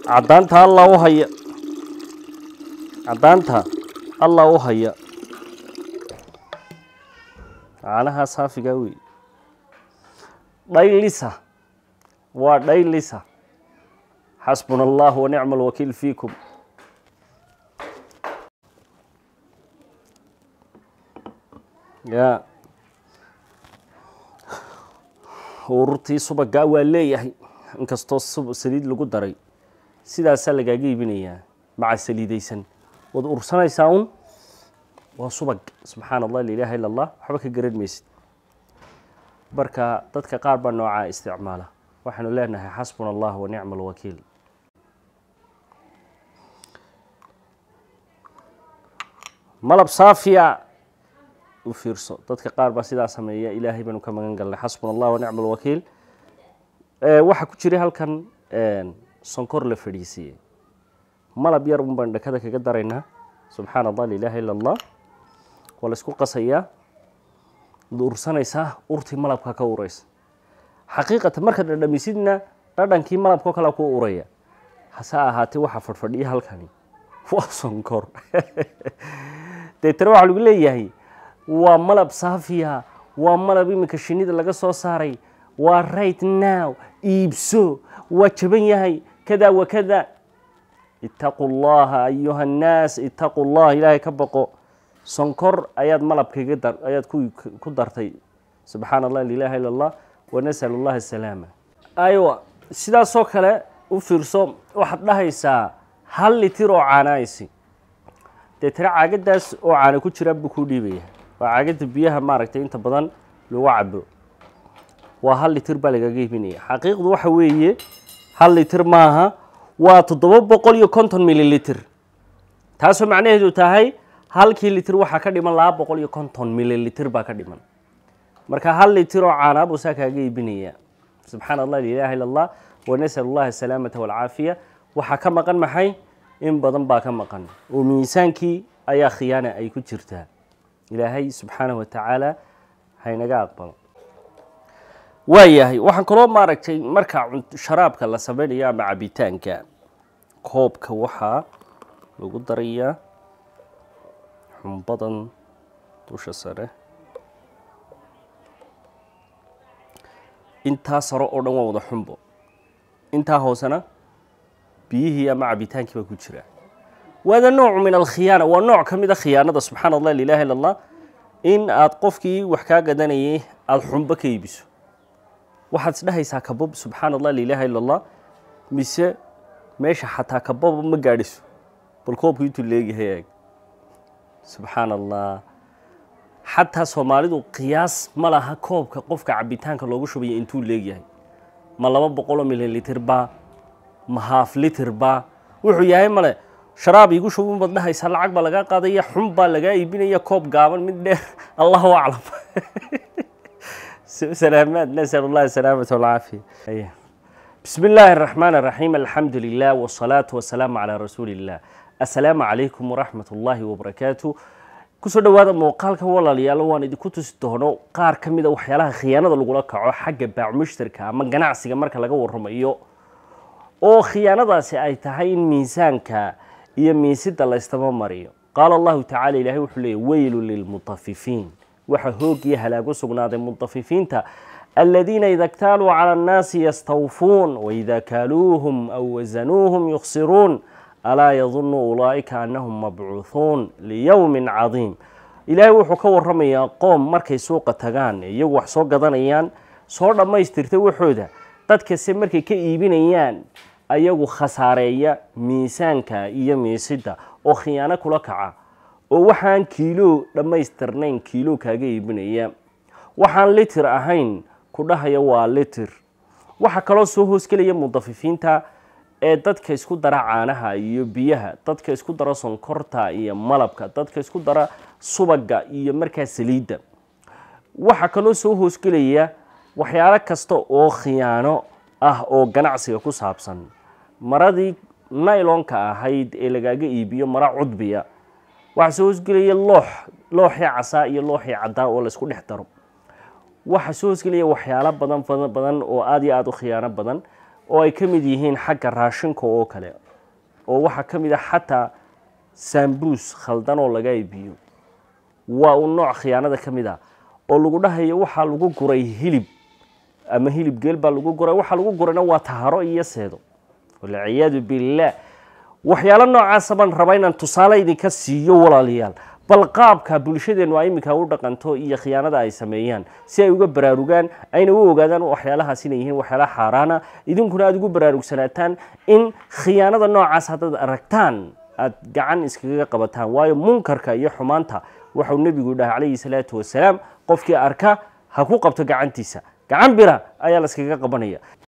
caddaanta allah u haya caddaanta allah u haya caanahaa saafigaa wey dhaylisa waa dhaylisa xasbuna allah wanicma alwakiil fiikum ya ururtii subagaa waa leeyahay inkastoo saliid lagu daray sidaasaa lagaaga iibinayaa maca saliidaysan waad ursanaysaa un waa subag subxaana allah la ilaaha illa allah waxba ka garan maysid marka dadka qaar baa noocaa isticmaala waxaanu leenahay xasbuna allah wa nicma alwakiil malab saafiya u fiirso dadka qaar baa sidaa sameeya ilaahay baanu ka magan galnay xasbuna allah wa nicma alwakiil waxaa ku jiray halkan sonkor la fadhiisiiyey malab yar un baan dhakada kaga daraynaa subxaana allah la ilaaha illa allah waa la isku qasayaa ad ursanaysaa urtii malabka ka uraysa xaqiiqatan markaad dhadhamisidna dhadhankii malabkao kale ku uraya hase ahaatee waxaa fadhfadhiya halkani waa sonkor deetana waxaa lagu leeyahay waa malab saafiya waa malab iminka shinida laga soo saaray waa right now iibso waa jaban yahay kada wa kada itaquu llaha ayuha annaas itaquu llah ilaahay ka baqo sonkor ayaad malabkaga dar ayaad ku dartay subxaana allah lilaha illa allah wanasal allah asalaama aywa sidaasoo kale u fiirso waxaad dhahaysaa hal litir oo caanaaysi deetana caagadaas oo caana ku jiraa buu kuu dhiibaya waa caagada biyaha maaragtay inta badan lagu cabo waa hal litir baa lagaga iibinaya xaqiiqdu waxa weeye hal litir maaha waa toddoba boqol iyo konton mililitr taasoo macnaheedu tahay halkii litir waxaa ka dhiman laba boqol iyo konton mililitr baa ka dhiman marka hal litir oo caanaa buu saa kaaga iibinaya subxaana allah lilaha illa allah wanasal allah asalaamata walcaafiya waxaa ka maqan maxay in badan baa ka maqan oo miisaankii ayaa khiyaana ay ku jirtaa ilaahay subxaanahu watacaala haynaga aqbalo waayahay waxaan kaloo maaragtay marka sharaabka la sameynayo ama cabitaanka koobka waxaa lagu darayaa xumbadan dusha sare intaa sare oo dhan waa wada xumbo intaa hoosena biyihii ama cabitaankii baa ku jira waada noocu min alkhiyaana waa nooc ka mid a khiyaanada subxaana allah lilaha illa allah in aad qofkii wax kaa gadanayay aada xumbo ka iibiso waxaad isdhahaysaa kabab subxaana allah lilaha illa allah mise meesha xataa kababa ma gaadhiso bal koobku intuu leegyahay eeg subxaana allah xataa soomaalidu qiyaas ma laha koobka qofka cabitaanka loogu shubaya intuu leegyahay ma laba boqoloo mililitr ba ma haaf litr ba wuxuu yahay male sharaab iigu shubun baad dhahaysaa lacag baa lagaa qaadaya xun baa lagaa iibinaya koob gaaban mid dheer allahu aclam سلامات نسأل الله السلامة والعافية أيه. بسم الله الرحمن الرحيم الحمد لله والصلاة والسلام على رسول الله السلام عليكم ورحمة الله وبركاته kusoo dhawaada muuqaalka walaalayaal waan idinku tusi doono qaar ka mid a waxyaalaha khiyaanada lagula kaco xagga baac mushtarka ama ganacsiga marka laga waramayo oo khiyaanadaasi ay tahay in miisaanka iyo miisida laystaba mariyo qaala allahu tacala ilahay wuxuu leeyay weylu lilmutafifiin waxa hoog iyo halaagu sugnaaday mutafifiinta aladiina ida ktaaluu cala annaasi yastawfuun waida kaaluuhum aw wasanuuhum yukhsiruun alaa yadunu ulaa'ika annahum mabcuuhuun liyowmin cadiim ilaahay wuxuu ka waramayaa qoom markay suuqa tagaan iyagu wax soo gadanayaan soo dhammaystirta waxooda dadkase markay ka iibinayaan ayagu khasaareeya miisaanka iyo miisida oo khiyaano kula kaca oo waxaan kiilo dhammaystirnayn kiilo kaaga iibinaya waxaan litir ahayn ku dhahaya waa litir waxaa kaloo soo hoosgelaya mudafifiinta ee dadka isku dara caanaha iyo biyaha dadka isku dara sonkorta iyo malabka dadka isku dara subaga iyo markaa saliidda waxaa kaloo soo hoosgelaya waxyaalo kasta oo khiyaano ah oo ganacsiga ku saabsan maradii naylonka ahayd ee lagaaga iibiyo mara cudbiya waxaa soo hoosgelaya loox looxii casaa iyo looxii caddaa oo laysku dhex daro waxaa soo hoosgelaya waxyaalo badan badan badan oo aada iyo aada u khiyaano badan oo ay ka mid yihiin xagga raashinka oo kale oo waxaa ka mid ah xataa saambuus khaldan oo laga iibiyo waa un nooc khiyaanada ka mid ah oo lagu dhahayo waxaa lagu guray hilib ama hilib geel baa lagu guray waxaa lagu gurayna waa taharo iyo seedo walciyaadu billaah waxyaalo noocaasa baan rabaa inaan tusaale idinka siiyo walaalayaal bal qaabka bulshadeennu ay iminka u dhaqanto iyo khiyaanada ay sameeyaan si ay uga baraarugaan ayna u ogaadaan waxyaalahaas inay yihiin waxyaalaha xaaraana idinkuna aada ugu baraarugsanataan in khiyaanada noocaas haddaad aragtaan aada gacan iskaga qabataan waayo munkarka iyo xumaanta waxau nebigu dhahay calayhi salaatu wasalaam qofkii arka ha ku qabto gacantiisa gacan bira ayaa la iskaga qabanaya